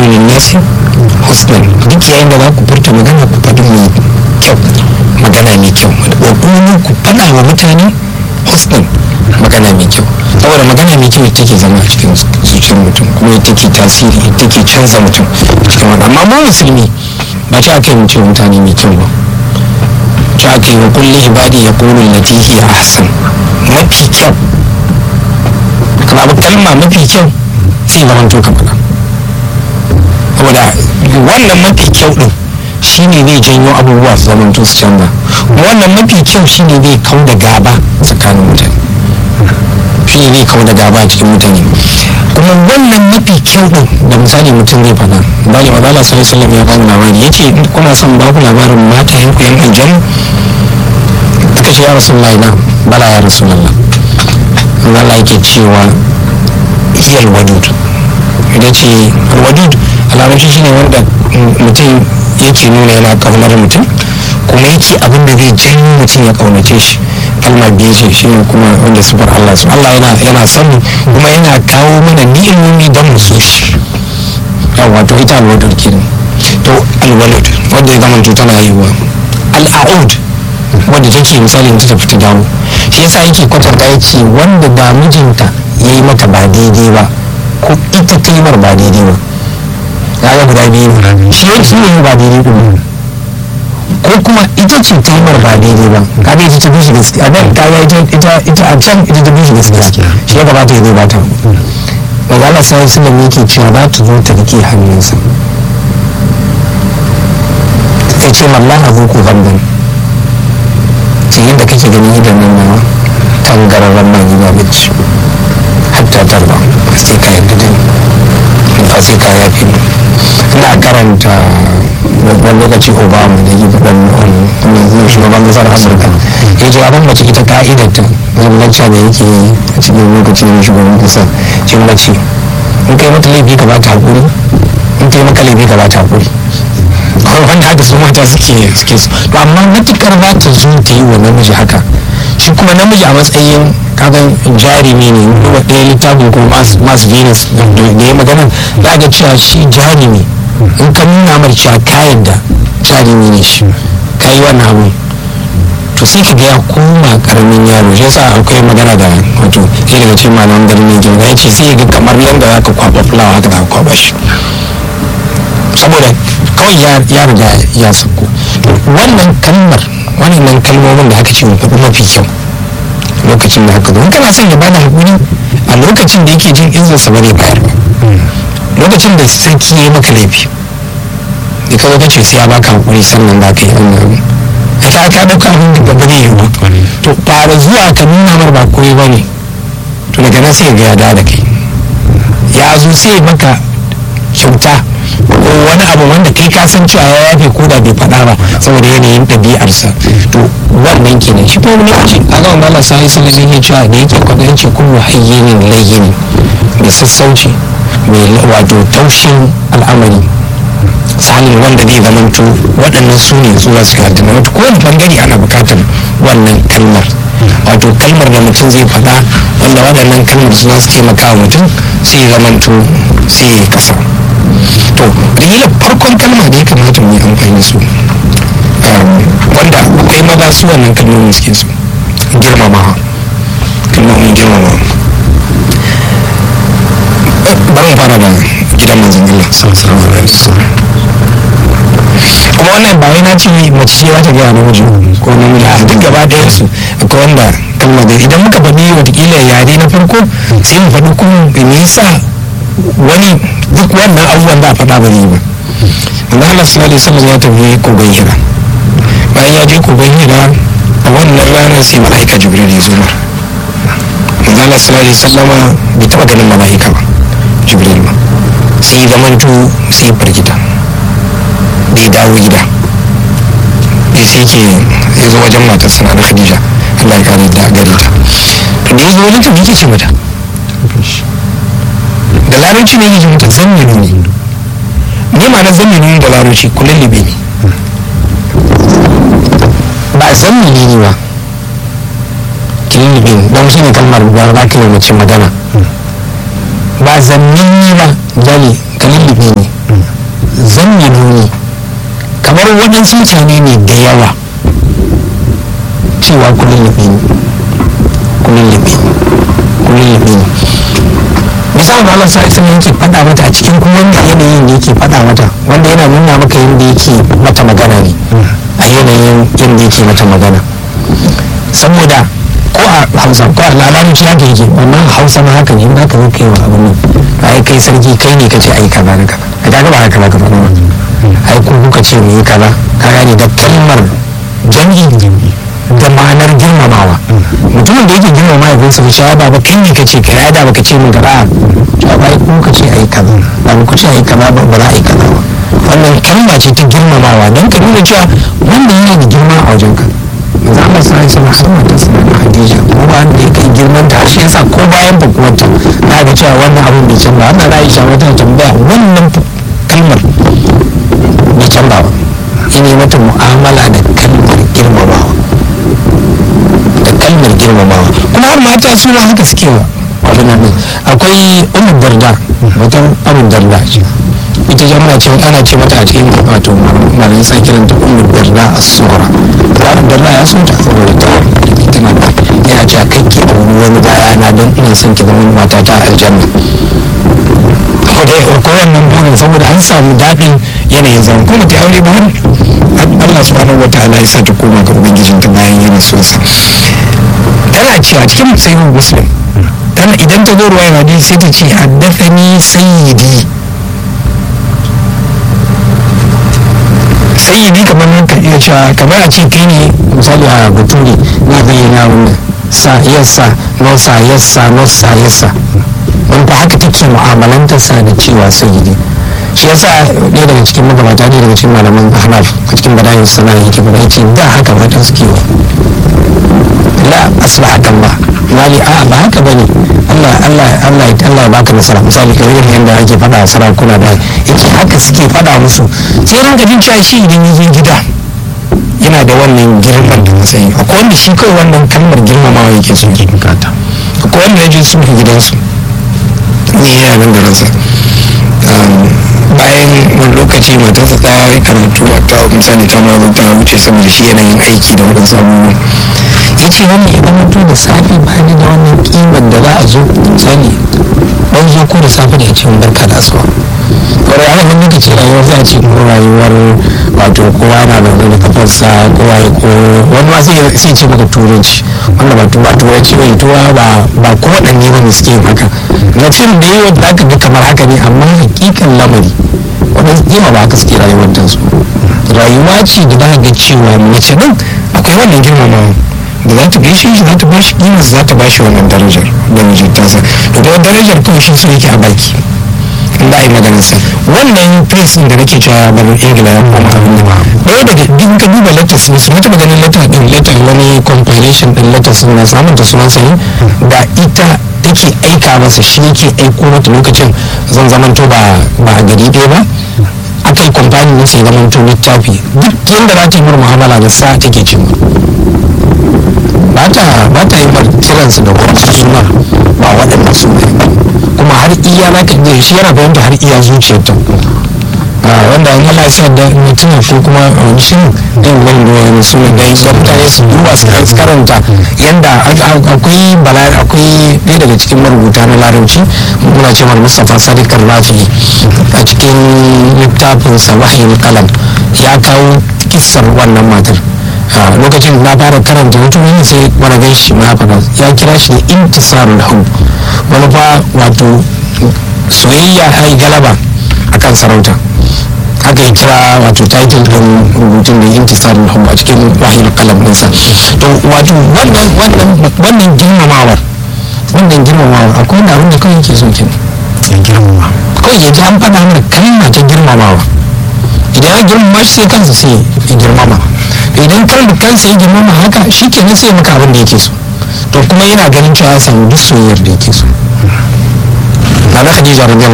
lin nasi husnan duk yayin da za ku furta magana ku faɗi mai kyau magana mai kyau wa qulu ku faɗa wa mutane husnan magana mai kyau saboda magana mai kyau take zama a cikin zuciyar mutum kuma take tasiri take canza mutum cikin wani amma mu musulmi ba ta aka yi mu ce mutane mai kyau ba ta aka yi wa kulli ibadi ya kulu lati hiya ahsan mafi kyau kana abu kalma mafi kyau sai zama to ka faɗa saboda wannan mafi kyau din shine zai janyo abubuwa su zama to su canza wannan mafi kyau shine zai kau da gaba tsakanin mutane shi ne zai kau da gaba a cikin mutane kuma wannan mafi kyau din da misali mutum zai faɗa bali wa zala sallallahu alaihi ya bamu labari yace kuna son ba ku labarin mata yanku yan aljanna aka ce ya rasulullahi na bala ya rasulullah Allah yake cewa hiyal wadud idan ce alwadud a larabci shine wanda mutum yake nuna yana kaunar mutum kuma yake abin da zai janyo mutum ya kaunace shi kalmar biyu ce shi ne kuma wanda sufar Allah su Allah yana yana son kuma yana kawo mana ni'imomi don mu so shi yawa to ita alwadud kenan to alwalad wanda ya zama tana haihuwa al'aud wanda take misali ta tafi ta dawo shi yasa yake kwatanta yake wanda ba mijinta ya yi maka ba daidai ba ko ita ta yi mar ba daidai ba ya ga guda biyu shi yake yi ba daidai ba ko kuma ita ce ta yi mar ba daidai ba kaga ita ta bishi gaskiya a nan kaga ita ita ita a can ita ta bishi gaskiya shi ya gabata ya zai bata daga Allah sai sun da yake cewa za ta zo ta rike hannunsa ta ce mallan abu ku gamban ce yadda kake ganin idan nan nawa tangararren mai gida bacci hatta tarba sai ka yadda da ni fa sai ka yafi ni ina karanta wani lokaci obama da yi gaban wani shugaban kasar amurka ya ce abin mace ita ka'idarta zambacca da yake a cikin lokacin shugaban kasa cin mace in kai mata laifi ka ba ta haƙuri in kai maka laifi ka ba ta haƙuri wanda haka su mata suke suke su to amma matukar za ta zo ta yi wa namiji haka shi kuma namiji a matsayin kagan jarumi ne kuma ɗaya littafin ko mas venus da ya magana za ga cewa shi jarumi in ka nuna mar cewa kayan da jarumi ne shi ka yi wannan abu to sai ka ga ya koma karamin yaro shi yasa akwai magana da wato sai daga cikin malaman garin ne ya ce sai ga kamar yadda za ka kwaba fulawa haka za ka kwaba shi saboda kawai ya riga ya sako wannan kalmar wannan kalmomin da aka ce faɗi mafi kyau lokacin da haka zo kana son ya bada hakuri a lokacin da yake jin izinsa ba ne bayar ba lokacin da sarki ya yi maka laifi da ka zo ka ce sai ya baka hakuri sannan za ka yi wannan abu a ka ka ɗauka abin da ba zai yi ba to fara zuwa ka nuna mar ba koyi ba ne to daga nan sai ga ya da kai ya zo sai maka kyauta ko wani abu wanda kai ka san cewa ya yafe ko da bai faɗa ba saboda yanayin ɗabi'arsa to wannan kenan shi kuma lokaci a ga wanda Allah sai sai ne ya cewa da yake kwaɗa yace kullu hayyinin layyin da sassauci mai wato taushin al'amari sanin wanda zai zamanto waɗannan su ne su su yarda na wato kowane bangare ana buƙatar wannan kalmar wato kalmar da mutum zai faɗa wanda waɗannan kalmar su za su taimaka wa mutum sai ya zamanto sai ya kasa to da farkon kalma da ya kamata mu yi amfani su wanda akwai maza su wannan kalmomin suke su girmama kalmomin girmama bari mu fara da gidan manzon Allah sallallahu alaihi wasallam kuma wannan ba wai na ce mace ce za ta gaya namiji ko namiji a duk gaba ɗayan su akwai wanda kalma da idan muka faɗi watakila yare na farko sai mu faɗi kuma me yasa wani duk wannan abubuwan da a faɗa ba zai ba Allah Allah sallallahu alaihi wasallam ya tafi kogon hira bayan ya je kogon hira a wannan ranar sai mala'ika jibril ya zo mar Allah Allah sallallahu alaihi wasallam bai taɓa ganin mala'ika ba jibril ba sai ya zamanto sai firgita bai dawo gida ya sai ke ya zo wajen matar sana da khadija Allah ya kare da gare ta to da ya zo wajen ta me yake ce mata da larabci ne yake mata zamminu ne ne ma na zamminu da larabci kullum libe ne ba zammini ne ba kilin libe ne don shi ne kalmar ba za ka yi mace magana ba zammini ba dali kalin libe ne wasu mutane ne da yawa cewa kullum labe ne kullum labe ne kullum labe ne misali da Allah sai sun yake faɗa mata a cikin kuma wanda yanayin da yake faɗa mata wanda yana nuna maka yadda yake mata magana ne a yanayin yadda yake mata magana saboda ko a hausa ko a lalaci haka yake wannan hausa ma haka ne in haka zai kai wa abin nan ai kai sarki kai ne kace ai kaza da kaza a kaga ba haka ba ka faɗa ai ko kuka ce mu yi kaza ka gane da kalmar jam'i da ma'anar girmamawa mutumin da yake girmama ya gunsa cewa ba ba kai ne kace kai ai da baka ce min kaza cewa ba ai ko ka ce ai kaza ba ku ce ai kaza ba ba za a yi kaza ba wannan kalma ce ta girmamawa don ka nuna cewa wanda yana da girma a wajenka za mu sa shi musamman da suna da hadija ko ba da ya kai girman ta shi yasa ko bayan bukuwarta na ga cewa wannan abin bai canza wannan aisha wata tambaya wannan kalmar bai canza ba ina mata mu'amala da kalmar girmamawa da kalmar girmamawa kuma har mata su ma haka suke wa abin nan akwai umar darda mutum abin darda ita jama'a ce ana ce mata a cikin wato malamin sa kiranta umar darda a sura umar darda ya so ta saboda ta tana da yana ce a kai ke da wani baya na don ina son ki zama mata ta aljanna ko wannan burin saboda an samu daɗin yanayin zama kuma ta aure ba Allah subhanahu wa ta'ala ya sa ta koma ga ubangijin ta bayan yana so sa tana cewa cikin sayyid muslim tana idan ta zo ruwaya hadisi sai ta ce haddathani sayyidi sayyidi kamar nan ka iya cewa kamar a ce kai ne misali a bature na bayyana wannan sa yassa nosa yassa nosa yassa wanda haka take mu'amalantar sa da cewa sayyidi shi yasa ɗaya daga cikin magabata ne daga cikin malaman ahnaf a cikin badayin sana yake fara yace da haka mata suke wa la asla hakan ba wali a ba haka bane Allah Allah Allah Allah ya baka nasara misali kamar irin yadda ake faɗa a sarakuna da yake haka suke faɗa musu sai ranka jin cewa shi idan ya zo gida yana da wannan girman da matsayi akwai wanda shi kawai wannan kalmar girmamawa yake son ke bukata akwai wanda ya je su gidansu ne yana nan da ransa bayan wani lokaci matarsa ta yi karatu a ta misali ta ma ta wuce saboda shi yanayin aiki da waɗansu abubuwa ya ce wannan ya mutu da safe ba ni da wannan kimar da za a zo misali ɗan zo ko da safe da ya ce barka da asuwa kawai ana wani lokaci rayuwar za a ce ko rayuwar wato kowa na da wani kafarsa kowa ya ko wani ma sai ce maka turanci wanda ba tuba turanci bai tuwa ba ba ko waɗanne ba ne suke yin haka na fim da yi wadda aka ga kamar haka ne amma hakikan lamari waɗansu kima ba haka suke rayuwar ta su rayuwa ce da za ga cewa mace nan akwai wannan girmamawa da za ta gaishe shi za ta bashi kima za ta bashi wannan darajar da mijin tasa da kuma darajar kawai shi so yake a baki in ba a yi maganar sa wannan press da nake cewa bar ingila ya koma abin da ɗaya daga duk ka duba letters ne su mata maganin letter din letter wani compilation din letters na samun ta sunan sa da ita take aika masa shi yake aiko mata lokacin zan zamanto ba ba a gari ɗaya ba aka yi kwamfani na sai zamanto littafi duk yadda za ta yi mara mu'amala da sa take cin ba ta ba ta yi mar kiransu da wasu suna ba waɗanda su kuma har iya za ka iya shi yana fahimta har iya zuciyarta wanda an Allah sa da mutum ko kuma wani shirin ɗin wani da wani suna da yanzu mutane su duba su karanta yanda akwai bala akwai ɗaya daga cikin marubuta na larabci muna ce mar Mustapha Sadiq Rafi a cikin littafin sa wahayin kalam ya kawo kissar wannan matar lokacin na fara karanta mutum wani sai wani gan shi ma faɗa ya kira shi da intisarul hau wani fa wato soyayya ta yi galaba akan sarauta haka ya kira wato title din rubutun da intisarul hau a cikin wahil kalam ɗinsa to wato wannan wannan wannan girmamawar wannan girmamawar akwai wanda abin da kawai yake so kin girmama kawai ya ji an faɗa mana kalma ta girmamawa idan ya girmama shi sai kansa sai ya girmama idan kan kansa ya girmama haka shi ke sai maka abin da yake so to kuma yana ganin cewa ya samu duk soyayyar da yake so na na khadija radiyallahu